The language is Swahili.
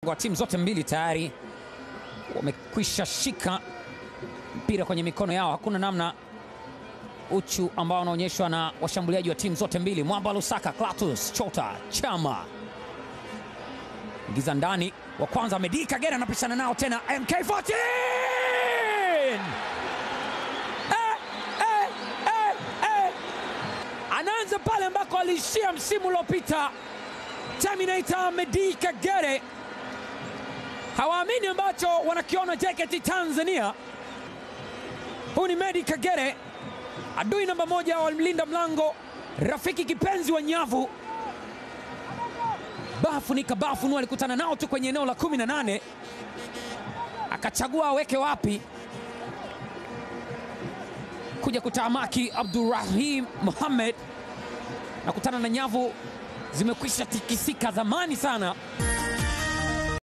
wa timu zote mbili tayari wamekwisha shika mpira kwenye mikono yao. Hakuna namna uchu ambao unaonyeshwa na washambuliaji wa timu zote mbili. Mwamba Lusaka, Clatous Chota, Chama ingiza ndani, wa kwanza Medi Kagere anapishana nao tena, MK14 eh, eh, eh, eh. Anaanza pale ambako aliishia msimu uliopita. Terminator Medi Kagere hawaamini ambacho wanakiona JKT Tanzania. Huyu ni Medi Kagere, adui namba moja wa mlinda mlango, rafiki kipenzi wa nyavu. Bafu ni kabafu nu alikutana nao tu kwenye eneo la 18 akachagua aweke wapi, kuja kutamaki Abdurrahim Mohamed na kutana na nyavu zimekwisha tikisika zamani sana.